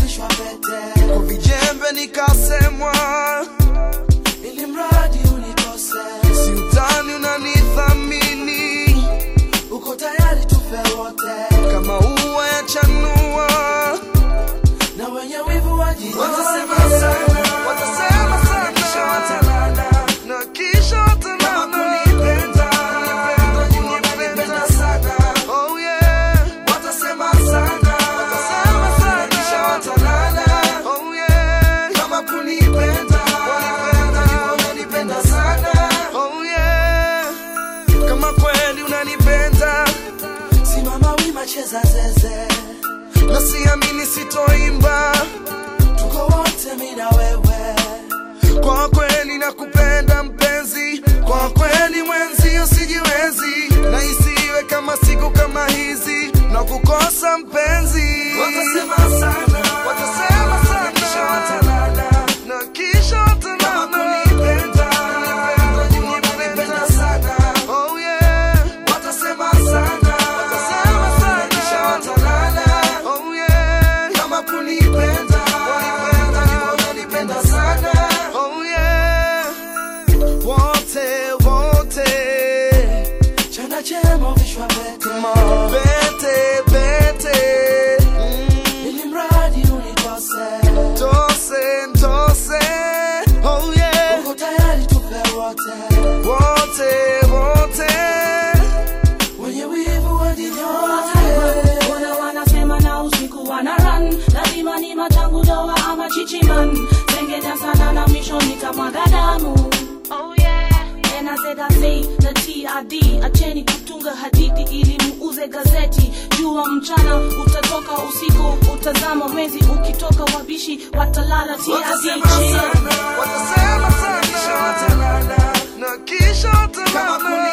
uvishwa pete kwa vijembe nikasemwa, ili mradi unikose si utani unanithamini uko tayari tufe wote kama ua ya chanua. na wenye wivu wajinyonge. Watasema sana, watasema sana, Kisha watalala. na kisha watalala. Kama kunipenda, Kunipenda, wananipenda sana. Oh yeah, Watasema sana, watasema sana, kisha watalala. oh yeah, Kama kunipenda, wananipenda sana. oh yeah. Kama kweli unanipenda Simama wima, cheza zeze, na siamini sitoimba, tuko wote mimi na wewe. kwa kweli nakupenda mpenzi, kwa kweli mwenzi usijiwezi, na isiwe kama siku kama hizi na kukosa mpenzi. Watasema sana, Watasema sana. kisha watalala. na kisha watalala. Kama kunipenda, wananipenda sana. Oh yeah, Watasema sana, Watasema sana. kisha watalala. oh yeah, Kama kunipenda, wananipenda sana. oh yeah. Wote, wote, Chana chema vishwa pete, bete, bete, mm, ili mradi unikose. tose, tose, oh yeah. Uko tayari tufe wote, Wote, wote, Wote wenye wivu wajinyonge. Wana wanasema na usiku wana run lazima ni machangu doa ama chichiman tengenya sana na mwisho nitamwaga damu oh yeah And I said I say the TRD acheni kutunga hadithi ili muuze gazeti jua mchana utatoka usiku utazama mwezi ukitoka wabishi watalala TRD Watasema sana, watasema kisha sana, watalala. na kisha Kama watalala.